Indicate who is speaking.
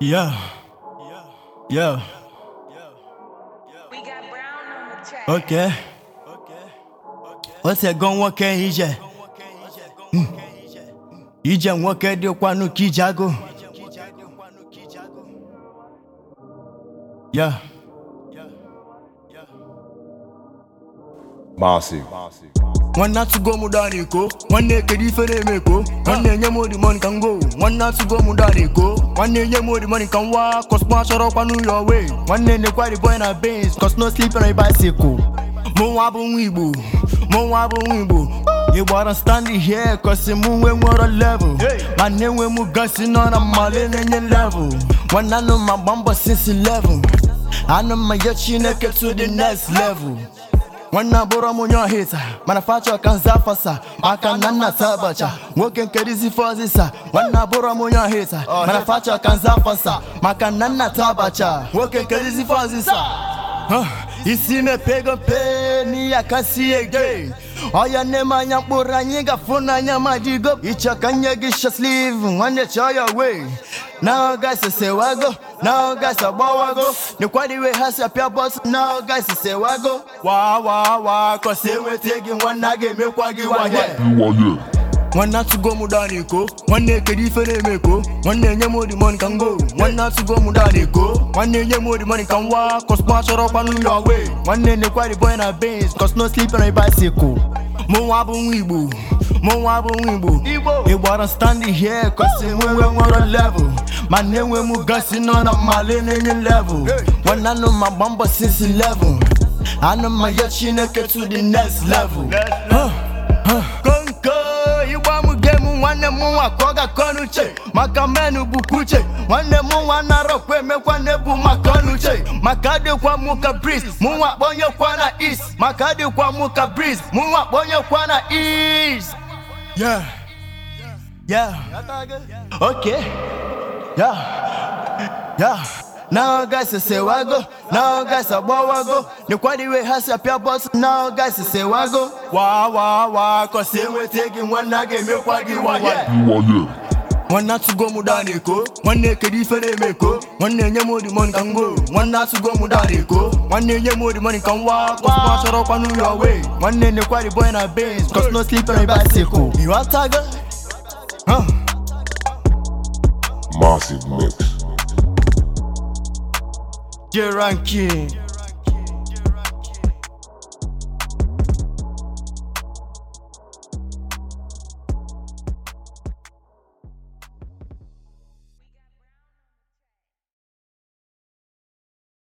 Speaker 1: Yeah. Yeah.
Speaker 2: We got Brown on the track.
Speaker 1: Okay. Ose go nwoke ije. Mm. Ije nwoke dịkwanụ ka ije agụ. Yeah.
Speaker 3: Massive.
Speaker 1: nwanne atụgo m dara eko nwanne ekere ife na-eme eko nwanne enye m odimoni ka m go nwanne atụgo m dara eko nwanne enye m odimoni ka m wa kọspa chọrọkwa n'ụlọ wee nwanne nekwari boy na bens cos no sleep on a bicycle mụ nwa bụ nwa igbo mụ nwa bụ nwa igbo ị gbara standing here cause mụ nwe nwere level ma na-enwe m gasi nọ na mmale na-enye level nwanne anụ ma gba mbọ since 11 anụ ma ya chineke to the next level nwanne abụrụ m onye ọhịta mana fachọ ka nza fasa maka na nna tabacha nwoke nkerizi fọzisa nwanne abụrụ m onye ọhịta mana fachọ ka nza fasa maka na nna tabacha nwoke nkerizi fọzisa Huh, isi mepego mpe n'ihe akasi ege ọya nne m anya mkpụrụ anyị gafụ n'anya madigo ịchọ ka nye gị shasliv nwanne chọọ ya wee Now guys say wago, now guys agbawago Nekwadiwe ha si apịa bọs, now guys say wago Wa wa wa, cause enwete gị nwanne a ga-emekwa gị waye nwanne atụgo m dara eko nwanne ekere ife na-eme eko nwanne enye m odimoni ka m go nwanne atụgo m dara eko nwanne enye m odimoni ka m wa kọspa chọrọkwa n'ụlọ wee nwanne nekwari boy na bens cos no sleep on a bicycle mụ nwa bụ nwa igbo mụ nwa bụ nwa igbo ị gbara standing here cos enwe nwere level ma na-enwe m gasi nọ na mmale na-enye level nwanne anụ ma gba mbọ since 11 anụ ma ya chineke to the next level Huh. konko ịgba m gem nwanne m nwa ka ọ ga-akọ n'uche maka menụ bụkwa uche nwanne m nwa narọkwa emekwa na-ebu maka ọnụuche maka adịkwa m ka bris mụ nwa kpọnyekwa na east maka adịkwa m ka bris mụ nwa kpọnyekwa na east yeah yeah okay yeah yeah Now guys say wago, now guys agbawago Nekwadiwe ha si apịa bọs, now guys say wago Wa wa wa, cause enwete gị nwanne a ga-emekwa gị waye nwanne atụgo m dara eko nwanne ekere ife na-eme eko nwanne enye m odimoni ka m go nwanne atụgo m dara eko nwanne enye m odimoni ka m wa kọspa chọrọkwa n'ụlọ wee nwanne nekwari boy na bens cos no sleep on a bicycle ịghọtago Huh.
Speaker 3: Massive mix.
Speaker 1: J Ranking